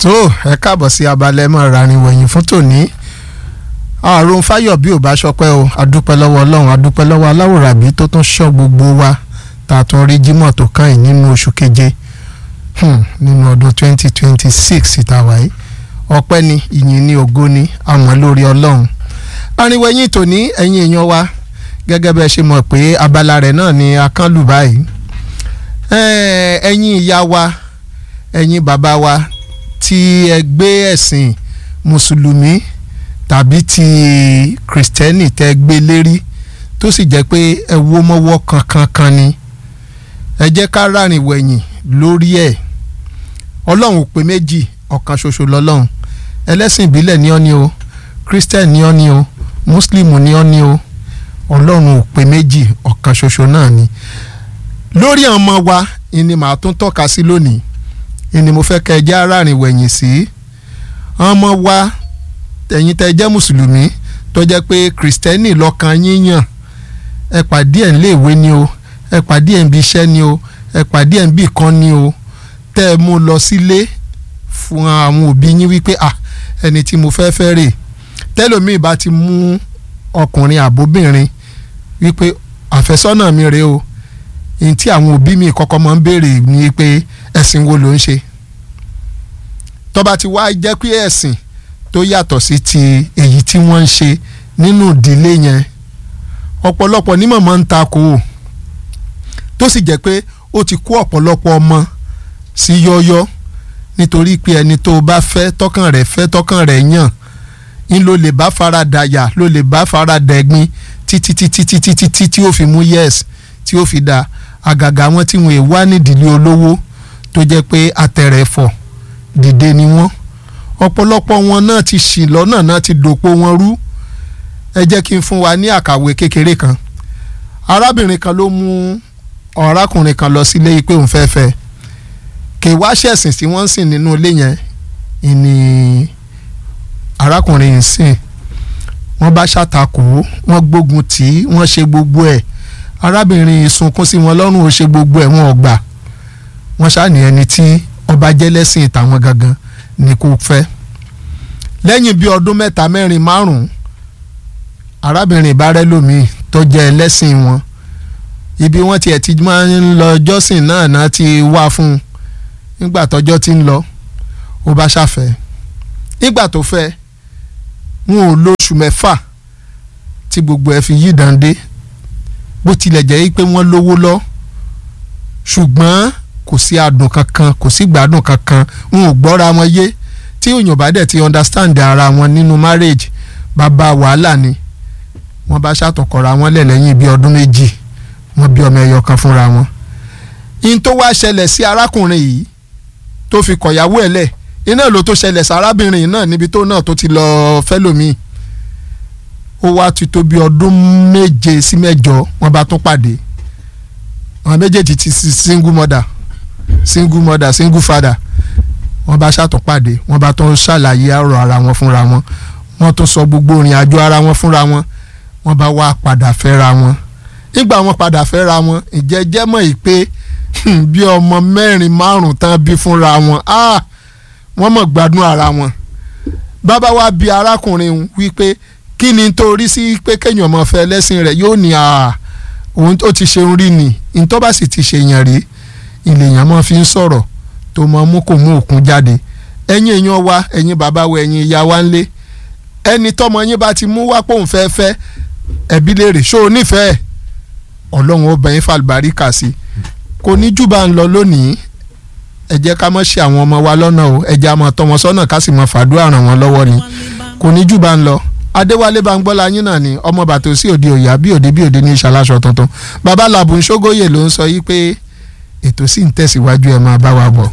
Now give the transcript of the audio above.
tó ẹ káàbọ̀ sí abalẹ̀ mọ́ rarin wẹ̀yìn fún tòní àrùn fáyọ̀ bí ò bá ṣọpẹ́ o adúpẹ́ lọ́wọ́ ọlọ́run adúpẹ́ lọ́wọ́ aláwòrábí tó tún ṣọ́ gbogbo wa tá a tún rí jímọ̀ tó kàn yín nínú oṣù keje nínú ọdún twenty twenty six ìtawà yìí ọpẹ́ ni ìyìn ni ògo ni àmọ́ lórí ọlọ́run arinwẹ̀yìn tòní ẹ̀yin èèyàn wa gẹ́gẹ́ bẹ́ẹ̀ ṣe mọ̀ pé abala rẹ̀ náà ni akánlù báyìí ẹ̀yin ìyá wa ẹ̀yin bàbá wa tí ẹ gbé ẹ̀sìn mùsùlùmí tàbí ti kìrìsìtẹ́nì tẹ́ gbé lérí tó sì jẹ́ pé ẹ wó mọ́wọ́ kankan kan ni ẹ jẹ́ ká rárìn wẹ̀yìn lórí ẹ̀ ọlọ́run ò pé méjì ọ̀kan ṣoṣo lọ́lọ́run ẹlẹ́sìn ìbílẹ̀ ni ọ́ ni o christian ni ọ́ ni o muslim ni ọ́ ni o ọlọ́run ò pé méjì ọ̀kan ṣoṣo náà ni lórí àwọn ọmọ wa ni màá tún tọ́ka sí lónìí ni mo fẹ́ kẹ́ ẹ jẹ́ arárìn wẹ̀yìn sí ọmọ wa ẹ̀yin tẹ́ jẹ́ mùsùlùmí tó jẹ́ pé kìrìsìtẹ́nì lọ́kàn yín yàn ẹ pàdé ẹ̀ níléèwé ni o ẹ pàdé ẹ̀ ń bí iṣẹ́ ni o ẹ pàdé ẹ̀ ń bí kan ni o tẹ́ ẹ mú lọ sílé fún àwọn òbí yín wípé à ẹni tí mo fẹ́ fẹ́ rè tẹ́lòmíì bá ti mú ọkùnrin àbóbìnrin wípé àfẹ́sọ́nà mi rèé o ní tí àwọn òbí mi kọ́kọ́ máa ń béèrè ni pé ẹ̀sìn wo ló ń ṣe tó bá ti wá jẹ́ pé ẹ̀sìn tó yàtọ̀ sí ti èyí tí wọ́n ń ṣe nínú ìdílé yẹn ọ̀pọ̀lọpọ̀ ní mọ̀mọ́ ń takò ó tó sì jẹ́ pé ó ti kó ọ̀pọ̀lọpọ̀ ọmọ sí yọ́yọ́ nítorí pé ẹni tó bá fẹ́ tọkàn rẹ̀ fẹ́ tọkàn rẹ̀ yàn ń ló lè bá fara dàyà ló lè bá fara dẹ̀gbin títí títí títí títí tí ó fi mú yes tí ó fi dà àgàgà wọn tí wọn è wá nídìílé olówó tó jẹ́ pé àtẹ̀rẹ̀fọ̀ dìde ni wọ́n ọ̀pọ̀lọpọ̀ wọn náà ti ṣì lọ́nà náà ti dòpò wọn rú ẹ jẹ́ kí n fún wa ní àkàwé kékeré kan arábìnrin kan ló mú ọ̀rákùnrin kan lọ sílé pé òun fẹ́ẹ́ fẹ́ kì í wá ṣẹ̀sìn tí wọ́n ń sìn nínú ilé yẹn ìní arákùnrin yìí sìn wọ́n bá ṣàtakò wọ́n gbógun tì í wọ́n ṣe gbogbo ẹ̀ arábìnrin yìí sunkún sí wọn lọ́rùn ó ṣe gbogbo ẹ̀ wọn ò gbà wọ́n ṣàní ẹni tí ọba jẹ́lẹ́sìn tàwọn gangan ni kò fẹ́ lẹ́yìn bíi ọdún mẹ́ta mẹ́rin márùn-ún arábìnrin ìbárẹ́lòmíì tó jẹ́ ẹlẹ́sìn wọn ibi wọ́n tiẹ̀ ti máa ń lọ jọ́sìn náà náà ti wá fún un nígbà tọ́jọ́ ti ń lọ ó bá ṣàfẹ́ nígbà tó fẹ́ wọn ò lóṣù mẹ́fà tí gbogbo ẹ̀ fi yí dande bó tilẹ̀ jẹ́ pé wọ́n lówó lọ ṣùgbọ́n kò sí adùn kankan kò sí gbádùn kankan wọn ò gbọ́ra wọn yé tí òyìnbó bá dẹ̀ ti understand ara wọn nínú marriage bàbá wàhálà ni wọ́n bá ṣàtọ̀kọ̀ra wọn lẹ̀ lẹ́yìn bíi ọdún méjì wọ́n bí ọmọ ẹyọ kan fúnra wọn. in tó wá ṣẹlẹ̀ sí arákùnrin yìí tó fi kọ̀yàwó ẹ̀ lẹ̀ iná ló tó ṣẹlẹ̀ sí arábìnrin yìí náà níbi tó náà tó ti lọ fẹ́lòmíì ó wá ti tó bí ọdún méje sí mẹ́jọ wọ́n bá tún pàdé àwọn méjèèjì ti single mother single mother single father wọ́n bá ṣàtúnpàdé wọ́n bá tún ṣàlàyé ọ̀rọ̀ ara wọn fúnra wọn wọ́n tún sọ gbogbo ìrìn àjò ara wọn fúnra wọn wọ́n bá wá padà fẹ́ra wọn nígbà wọ́n padà fẹ́ra wọn ìjẹ́jẹ́ mọ̀ yìí pé bí ọmọ mẹ́rin márùn tán bí fúnra wọn wọ́n mọ̀ gbádùn ara wọn bàbá wa bi arákùnrin wípé kí ni torí sí pé kéèyàn mọ̀ fẹ́ lẹ́sìn rẹ̀ yóò ní òun ó ti ṣeun rí ni ntọ́ bá sì ti ṣèyàn rí ìlèyàn máa fi ń sọ̀rọ̀ tó máa mú kò mú òkun jáde ẹ̀yin èèyàn wa ẹ̀yin bàbá wa ẹ̀yin ìyá wa ńlé ẹni tọ́mọ yín bá ti mú wá pòun fẹ́ fẹ́ ẹbí léèrè ṣó o nífẹ̀ẹ́ ọlọ́run ó bẹ̀yìn fàlùbáríkà sí kò ní jù bá ń lọ lónìí ẹ jẹ́ ká má ṣe àwọn ọmọ wa lọ́nà o ẹ jẹ́ àmọ́ tọ́ wọn sọ́nà ká sì mọ fàdúrà ràn wọ́n lọ́wọ́ ni kò ní jù bá ń lọ adéwálé bangbọ́lá yín náà ni ọmọ bàtò sí òde òyà bí òde bí òde ní ìṣàlàṣọ tuntun bàbá làbùn ṣógóyè ló ń sọ yí pé ètò sì ń tẹ̀síwájú ẹ̀ máa bá wa bọ̀.